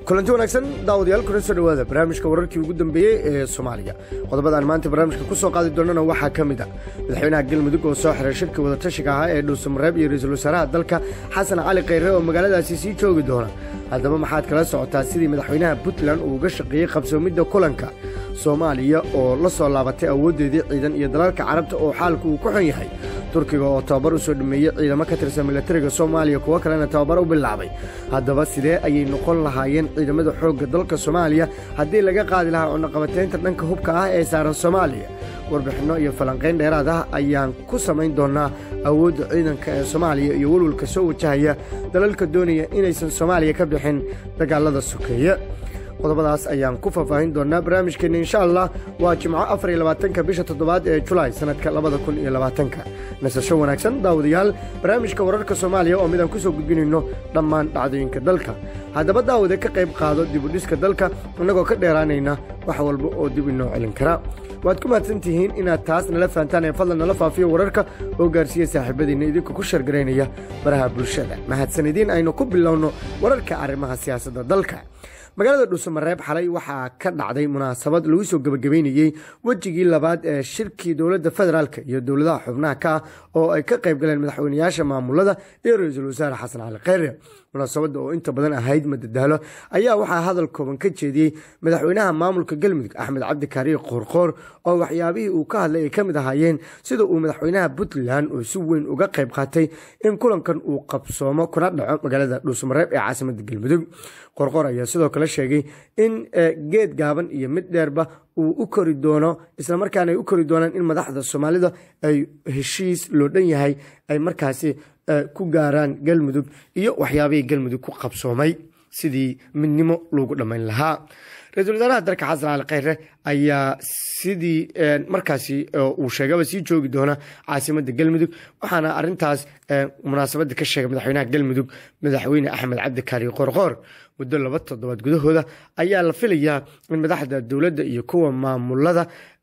kulanti wanaagsan daawadayaal kuna soo dhowaada barnaamijka wararkii ugu dambeeyey ee soomaaliya qodobadaan maanta barnaamijka ku soo qaadi doonana waxaa ka mid a madaxweynaha galmudug oo soo xiray shirkii wadatashiga ahaa ee dhuusamareeb iyo ra-iisul wasaaraha dalka xasan cali khayre oo magaaladaasi sii joogi doona haddaba maxaad kala socotaa sidii madaxweynaha puntland uu uga shaqeeyey qabsoomidda kulanka soomaaliya oo la soo laabatay awooddeedii ciidan iyo dalalka carabta oo xaalku uu ku xun yahay turkiga oo tababar u soo dhameeyey ciidamo ka tirsan milatariga soomaaliya kuwo kalena tababar u bilaabay haddaba sidee ayay noqon lahaayeen ciidamada xoogga dalka soomaaliya haddii laga qaadi lahaa cunaqabataynta dhanka hubka ah ee saaran soomaaliya warbixinno iyo falanqayn dheeraad ah ayaan ku samayn doonnaa awoodda ciidanka ee soomaaliya iyo welwalka soo wajahaya dalalka doonaya inaysan soomaaliya ka bixin dagaalada sokeeye qodobadaas ayaan ku faahfaahin doonaa barnaamijkeenna insha allah waa jimco afar iyo labaatanka bisha toddobaad ee julaay sannadka labada kun iyo labaatanka nasasho wanaagsan daawadayaal barnaamijka wararka soomaaliya oo midaan ku soo gudbinayno dhammaan dhacdooyinka dalka haddaba daawade ka qayb qaado dibudhiska dalka innagoo ka dheeraanayna wax walba oo dib inoo celin kara waad ku mahadsan tihiin inaad taas nala fahantaan ee fadlan nala faafiyo wararka oo gaarsiiya saaxiibadiinna idinku ku shargaraynaya baraha bulshada mahadsanidin aynu ku bilowno wararka arrimaha siyaasadda dalka magaalada dhuusamareeb xalay waxaa ka dhacday munaasabad lagu soo gebagabeynayey wejigii labaad ee shirkii dowladda federaalka iyo dowladaha xubnaha ka ah oo ay ka qayb galeen madaxweynayaasha maamulada iyo ra-iisul wasaare xasan cali kheyre munaasabadda oo inta badan ahayd madadaalo ayaa waxaa hadal kooban ka jeediyey madaxweynaha maamulka galmudug axmed cabdi kaariir qoorqoor oo waxyaabihii uu ka hadlay ay ka mid ahaayeen sida uu madaxweynaha puntland oo si weyn uga qayb qaatay in kulankan uu qabsoomo kuna dhaco magaalada dhuusamareeb ee caasimadda galmudug qorqor ayaa sidoo kale sheegay in geed gaaban iyo mid dheerba uu u kori doono islamarkaana ay u kori doonaan in madaxda soomaalida ay heshiis loo dhan yahay ay markaasi ku gaaraan galmudug iyo waxyaabihii galmudug ku qabsoomay sidii midnimo loogu dhammayn lahaa ra-isul wasaaraha dalka xasan cali kheyre ayaa sidii markaasi uu sheegaba sii joogi doona caasimadda galmudug waxaana arintaas munaasabadda ka sheegay madaxweynaha galmudug madaxweyne axmed cabdi kaari qorqoor muddo laba toddobaad gudahooda ayaa la filayaa in madaxda dowladda iyo kuwa maamulada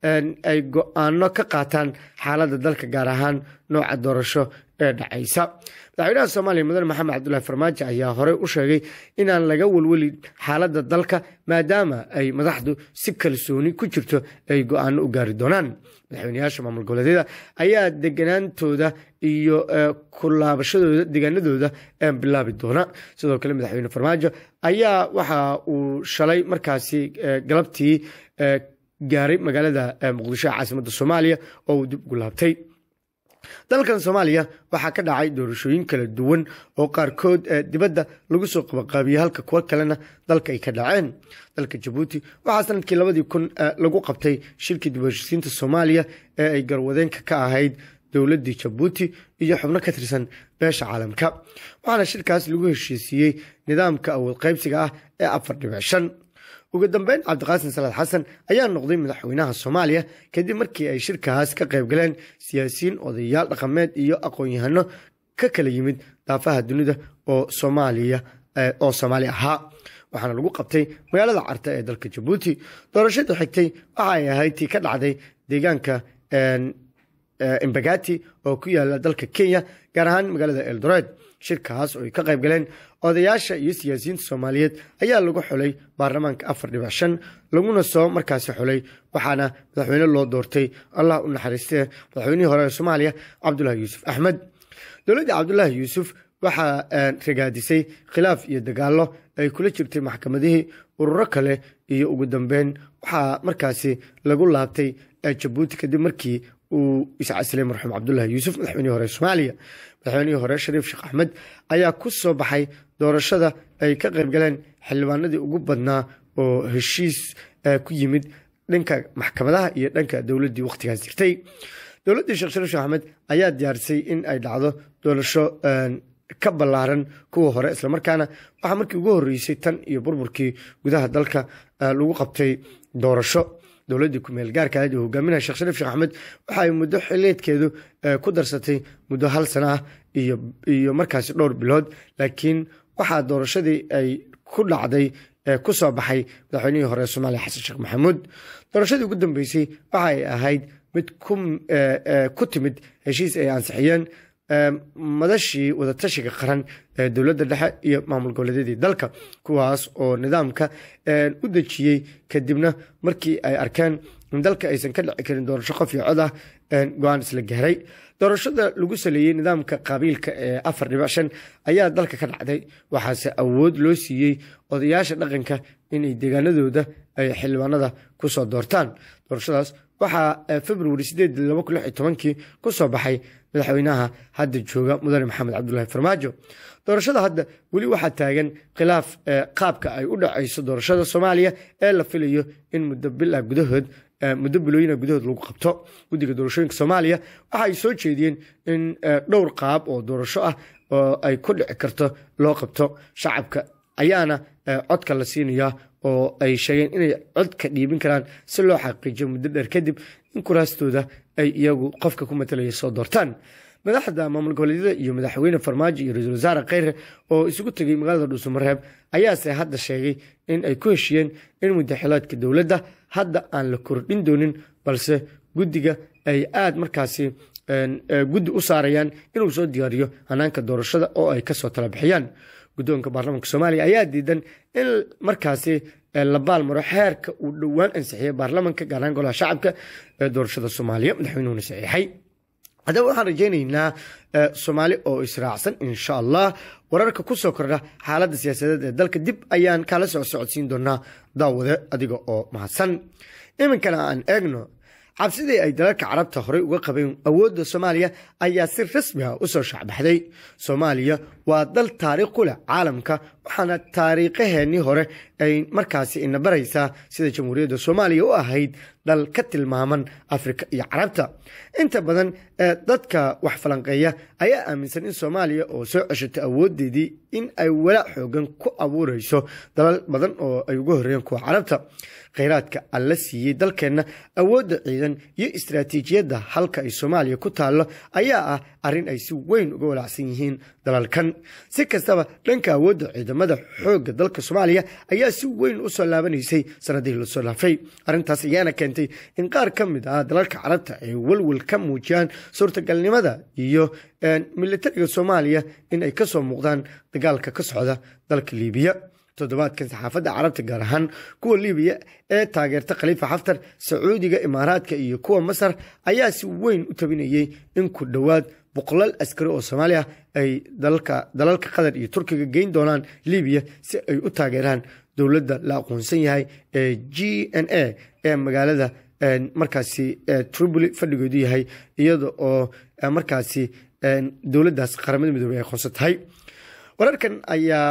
ay go-aano ka qaataan xaaladda dalka gaar ahaan nooca doorasho ee dhacaysa madaxweynaha soomaaliya mudane maxamed cabdulahi farmaajo ayaa horey u sheegay inaan laga welwelin xaaladda dalka maadaama ay madaxdu si kalsooni ku jirto ay go-aano u gaari doonaan madaxweynayaasha maamul goboleedyada ayaa deganaantooda iyo ku laabashadooda deegaanadooda bilaabi doona sidoo kale madaxweyne farmaajo ayaa waxa uu shalay markaasi galabtii gaaray magaalada muqdisho ee caasimadda soomaaliya oo uu dib ugu laabtay dalkan soomaaliya waxaa ka dhacay doorashooyin kala duwan oo qaarkood dibadda lagu soo qabaqaabiyey halka kuwo kalena dalka ay ka dhaceen dalka jabuuti waxaa sanadkii labadii kun lagu qabtay shirkii dib heshisiinta soomaaliya ee ay garwadeenka ka ahayd dowladdii jabuuti iyo xubno ka tirsan beesha caalamka waxaana shirkaas lagu heshiisiiyey nidaamka awood qaybsiga ah ee afar dhibic shan ugu dambeyn cabdiqaasin salaad xasan ayaa noqday madaxweynaha soomaaliya kadib markii ay shirkaas ka qayb galeen siyaasiyiin odayaal dhaqameed iyo aqoon-yahano ka kala yimid daafaha dunida oo soomaaliya oo soomaali ahaa waxaana lagu qabtay magaalada carta ee dalka jabuuti doorashada xigtay waxa ay ahayd tii ka dhacday deegaanka embagati oo ku yaala dalka kenya gaar ahaan magaalada eldored shirkaas oo ay ka qayb galeen odayaasha iyo siyaasiyiinta soomaaliyeed ayaa lagu xulay baarlamaanka afar dhibic shan laguna soo markaasi xulay waxaana madaxweyne loo doortay allah u naxariistee madaxweynihii hore ee soomaaliya cabdulahi yuusuf axmed dowladda cabdulaahi yuusuf waxaa ragaadisay khilaaf iyo dagaallo ay kula jirtay maxkamadihii ururo kale iyo ugu dambeyn waxaa markaasi lagu laabtay jabuuti kadib markii uu iscasilay marxuum cabdulahi yuusuf madaxweynihii hore soomaaliya madaxweynihii hore shariif sheekh axmed ayaa ku soo baxay doorashada ay ka qayb galeen xildhibaanadii ugu badnaa oo heshiis ku yimid dhanka maxkamadaha iyo dhanka dowladdii wakhtigaas jirtay dowladdii sheekh shariif sheekh axmed ayaa diyaarisay in ay dhacdo doorasho ka ballaaran kuwa hore islamarkaana waxaa markii ugu horreysay tan iyo burburkii gudaha dalka lagu qabtay doorasho dowladdii ku-meel gaarka ahayd oo hogaaminaya sheekh shariif sheekh axmed waxa ay muddo xiliedkeedu ku darsatay muddo hal sana ah iyo iyo markaasi dhowr bilood laakiin waxaa doorashadii ay ku dhacday ku soo baxay madaxweynihii hore soomaaliya xasan sheekh maxamuud doorashadii ugu dambeysay waxa ay ahayd mid ku timid heshiis ay ansixiyeen madashii wadatashiga qaran ee dowladda dhexe iyo maamul goboleedyadii dalka kuwaas oo nidaamka u dejiyey kadibna markii ay arkeen in dalka aysan ka dhici karin doorasho qof iyo cod ah go-aan isla gaaray doorashada lagu saleeyey nidaamka qabiilka ee afar dhibic shan ayaa dalka ka dhacday waxaase awood loo siiyey odayaasha dhaqanka inay deegaanadooda ay xildhibaanada kusoo doortaan doorashadaas waxaa februari sideed laba kun lix iyo tobankii kusoo baxay madaxweynaha hadda jooga mudane maxamed cabdulaahi farmaajo doorashada hadda weli waxaa taagan khilaaf qaabka ay u dhacayso doorashada soomaaliya ee la filayo in muddo bila gudahood muddo bilooyina gudahood lagu qabto guddiga doorashooyinka soomaaliya waxa ay soo jeediyeen in dhowr qaab oo doorasho ah oo ay ku dhici karto loo qabto shacabka ayaana codka la siinayaa oo ay sheegeen inay codka dhiibin karaan si loo xaqiijiyo muddo dheer kadib in kuraastooda ay iyagu qofka ku matalaya soo doortaan madaxda maamul goboleedyada iyo madaxweyne farmaajo iyo ra-iisul wasaare kheyre oo isugu tegay magaalada dhuusamareeb ayaase hadda sheegay in ay ku heshiyeen in mudaxilaadka dowladda hadda aan la kordhin doonin balse guddiga ay aada markaasi guddi u saarayaan inuu soo diyaariyo hanaanka doorashada oo ay kasoo tala bixiyaan guddoonka baarlamaanka soomaaliya ayaa diidan in markaasi la baalmaro xeerka uu dhowaan ansixiyey baarlamanka gaar ahaan golaha shacabka ee doorashada soomaaliya madaxweynuhuna saxiixay haddaba waxaan rajaynaynaa soomaali oo israacsan insha allah wararka ku soo kordha xaaladda siyaasadeed ee dalka dib ayaan kala soc socodsiin doonaa daawade adiga oo mahadsan iminkana aan eegno cabsidii ay dalalka carabta horey uga qabeen awoodda soomaaliya ayaa si rasmi ah u soo shacbaxday soomaaliya waa dal taariikh ku leh caalamka waxaana taariikhaheennii hore ay markaasi ina baraysaa sida jamhuuriyadda soomaaliya u ahayd dal ka tilmaaman afrika iyo carabta inta badan dadka wax falanqeeya ayaa aaminsan in soomaaliya oo soo ceshatay awoodeedii in ay walaac xoogan ku abuureyso dalal badan oo ay uga horreeyeen kuwa carabta kheyraadka alla siiyey dalkeenna awoodda ciidan iyo istaraatiijiyadda halka ay soomaaliya ku taallo ayaa ah arrin ay si weyn uga walaacsan yihiin dalalkan si kastaba dhanka awoodda ciidamada xoogga dalka soomaaliya ayaa si weyn u soo laabanaysay sanadihii lasoo dhaafay arrintaas ayaana keentay in qaar ka mid ah dalalka carabta ay welwel ka muujiyaan suurtagalnimada iyo militariga soomaaliya in ay kasoo muuqdaan dagaalka ka socda dalka liibiya toddobaadkan saxaafadda carabta gaar ahaan kuwa libiya ee taageerta khaliifa xaftar sacuudiga imaaraadka iyo kuwa masar ayaa si weyn u tabinayey in ku dhowaad boqolaal askari oo soomaali ah ay dalalka qatar iyo turkiga geyn doonaan libiya si ay u taageeraan dowladda la aqoonsan yahay ee g n a ee magaalada markaasi tripoli fadhigeedu yahay iyada oo markaasi dowladdaas qaramada midoobey ay aqoonsan tahay wararkan ayaa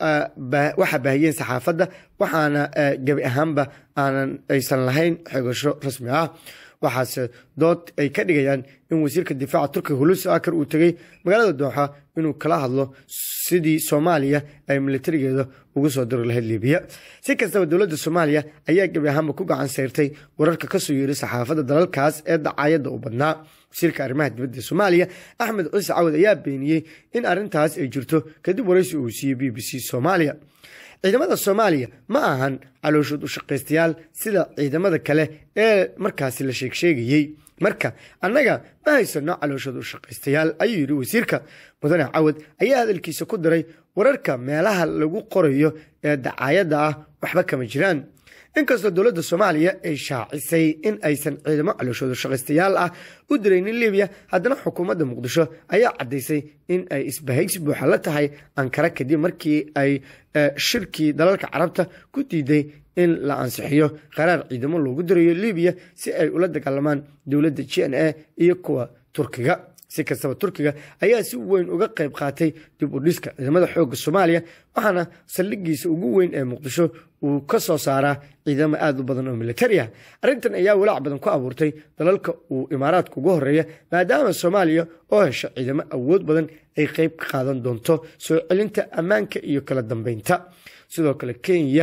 waxaa baahiyeen saxaafadda waxaana gebi ahaanba aanan aysan lahayn xegasho rasmi ah waxaase dood ay ka dhigayaan in wasiirka difaaca turkiga hulusi akar uu tegey magaalada dooxa inuu kala hadlo sidii soomaaliya ay militarigeeda ugu soo diri lahayd libiya si kastaba dowladda soomaaliya ayaa gebi ahaanba ku gacan sayrtay wararka kasoo yeeray saxaafadda dalalkaas ee dacaayadda u badnaa wasiirka arrimaha dibadda soomaaliya axmed ciise cawad ayaa beeniyey in arrintaas ay jirto kadib waraysi uu siiyey b b c soomaaliya ciidamada soomaaliya ma ahan calooshood u shaqaystayaal sida ciidamada kale ee markaasi la sheegsheegayey marka annaga ma haysano calooshood u shaqaystayaal ayuu yidhi wasiirka mudane cawad ayaa hadalkiisa ku diray wararka meelaha lagu qorayo ee dacaayadda ah waxba kama jiraan inkastoo dowladda soomaaliya ay shaacisay in aysan ciidamo calooshooda shaqaystayaal ah u diraynin libiya haddana xukuumadda muqdisho ayaa caddaysay in ay isbahaysi buuxa la tahay ankara kadib markii ay shirkii dalalka carabta ku diiday in la ansixiyo qaraar ciidamo loogu dirayo libiya si ay ula dagaalamaan dowladda g n a iyo kuwa turkiga si kastaba turkiga ayaa si weyn uga qayb qaatay dib u dhiska ciidamada xoogga soomaaliya waxaana saldhigiisa ugu weyn ee muqdisho uu ka soo saaraa ciidamo aada u badan oo militari ah arrintan ayaa walaac badan ku abuurtay dalalka uu imaaraadka ugu horeeya maadaama soomaaliya oo hesha ciidamo awood badan ay qayb ka qaadan doonto soo celinta ammaanka iyo kala dambeynta sidoo kale kenya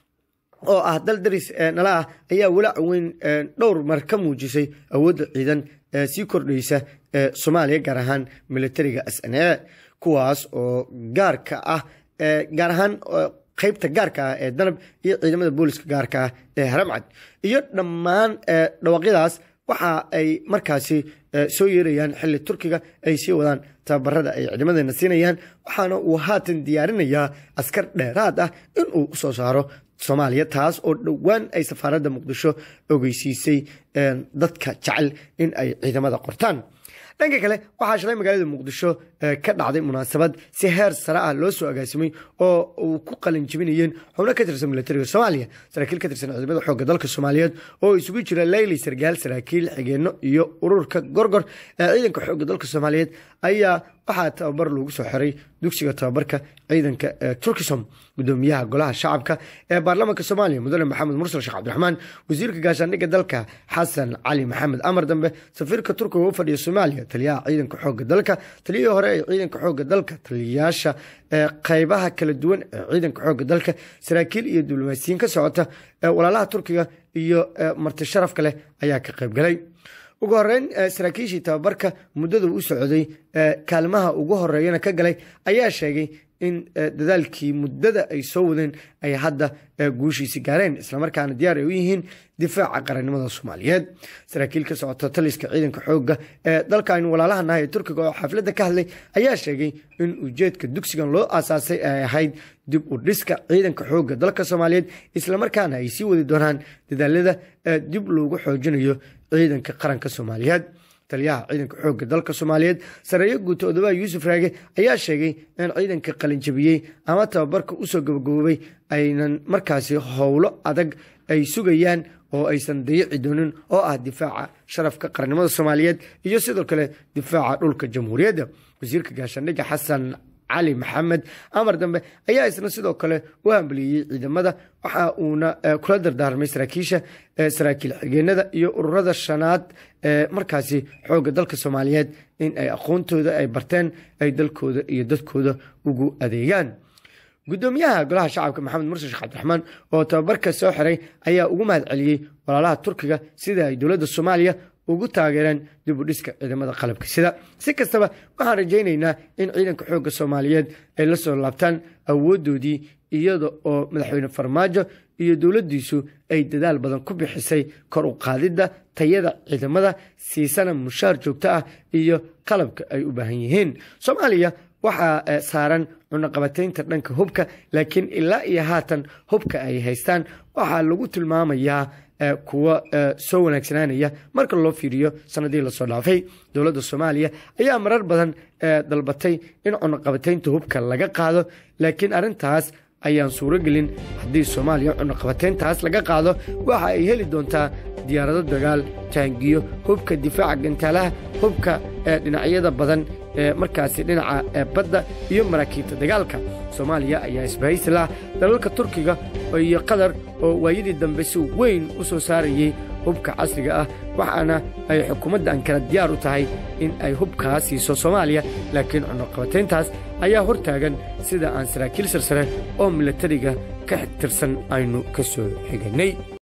oo ah dal daris nala ah ayaa walaac weyn dhowr mar ka muujisay awoodda ciidan ee sii kordhaysa ee soomaaliya gaar ahaan militariga s n a kuwaas oo gaarka ah gaar ahaan qaybta gaarka ah ee danab iyo ciidamada booliska gaarka ah ee haramcad iyo dhammaan dhawaaqyadaas waxa ay markaasi soo yeerayaan xilli turkiga ay sii wadaan tababarada ay ciidamadeena siinayaan waxaana uu haatan diyaarinayaa askar dheeraad ah inuu usoo saaro soomaaliya taas oo dhowaan ay safaaradda muqdisho ogeysiisay dadka jecel in ay ciidamada qortaan dhanka kale waxaa shalay magaalada muqdisho ka dhacday munaasabad si heer sare ah loo soo agaasimay oo uu ku qalin jibinayeen xubno ka tirsan milatariga soomaaliya saraakiil ka tirsan ciidamada xoogga dalka soomaaliyeed oo isugu jira leyli sargaal saraakiil xigeenno iyo ururka gorgor ee ciidanka xoogga dalka soomaaliyeed ayaa waxaa tababar lagu soo xiray dugsiga tababarka ciidanka turkisom gudoomiyaha golaha shacabka ee baarlamaanka soomaaliya mudane maxamed mursal sheekh cabdiraxmaan wasiirka gaashaandhigga dalka xasan cali maxamed amar dambe safiirka turkiga u fadhiya soomaaliya taliyaha ciidanka xoogga dalka taliyihii hore ee ciidanka xoogga dalka taliyayaasha qeybaha kala duwan ee ciidanka xoogga dalka saraakiil iyo diblomaasiyiin ka socota walaalaha turkiga iyo marti sharafka leh ayaa ka qaybgalay ugu horeyn saraakiishii tababarka muddada u socday kaalmaha ugu horeeyana ka galay ayaa sheegay in dadaalkii muddada ay soo wadeen ay hadda guushiisi gaareen islamarkaana diyaar ay u yihiin difaaca qarannimada soomaaliyeed saraakiil ka socota taliska ciidanka xoogga ee dalkan walaalaha nahay ee turkiga oo xafladda ka hadlay ayaa sheegay in ujeedka dugsigan loo aasaasay ay ahayd dib u dhiska ciidanka xoogga dalka soomaaliyeed islamarkaana ay sii wadi doonaan dadaalada dib loogu xoojinayo ciidanka qaranka soomaaliyeed taliyaha ciidanka xoogga dalka soomaaliyeed sareeyo guuta odobaha yuusuf raage ayaa sheegay in ciidanka qalinjabiyey ama tababarka usoo gabagaboobay aynan markaasi howlo adag ay sugayaan oo aysan dayici doonin oo ah difaaca sharafka qarannimada soomaaliyeed iyo sidoo kale difaaca dhulka jamhuuriyadda wasiirka gaashaandhigga xasan cali maxamed amar dambe ayaa isna sidoo kale u hambeliyey ciidamada waxa uuna kula dardaarmay saraakiisha saraakiil xigeenada iyo ururada shanaad ee markaasi xoogga dalka soomaaliyeed in ay aqoontooda ay barteen ay dalkooda iyo dadkooda ugu adeegaan gudoomiyaha golaha shacabka maxamed murse sheekh cabdiraxmaan oo tababarka soo xiray ayaa ugu mahad celiyey walaalaha turkiga sida ay dowladda soomaaliya ugu taageereen dib u dhiska ciidamada qalabka sida si kastaba waxaan rajaynaynaa in ciidanka xoogga soomaaliyeed ay la soo laabtaan awooddoodii iyada oo madaxweyne farmaajo iyo dowladdiisu ay dadaal badan ku bixisay kor u qaadidda tayada ciidamada siisana mushaar joogto ah iyo qalabka ay u baahan yihiin soomaaliya waxaa saaran cunaqabataynta dhanka hubka laakiin ilaa iyo haatan hubka ay haystaan waxaa lagu tilmaamayaa kuwa soo wanaagsanaanaya marka loo fiiriyo sanadii lasoo dhaafay dowladda soomaaliya ayaa marar badan dalbatay in cunaqabataynta hubka laga qaado laakiin arrintaas ayaan suuro gelin haddii soomaaliya cunaqabatayntaas laga qaado waxa ay heli doontaa diyaarado dagaal taangiyo hubka difaaca gantaalaha hubka dhinacyada badan ee markaasi dhinaca badda iyo maraakiibta dagaalka soomaaliya ayaa isbahaysi lah dalalka turkiga iyo qatar oo waayadii dambe si weyn u soo saarayey hubka casriga ah waxaana ay xukuumadda ankara diyaar u tahay in ay hubkaa siiso soomaaliya laakiin cunaqabatayntaas ayaa hor taagan sida aan saraakiil sarsare oo milatariga ka tirsan aynu ka soo xiganay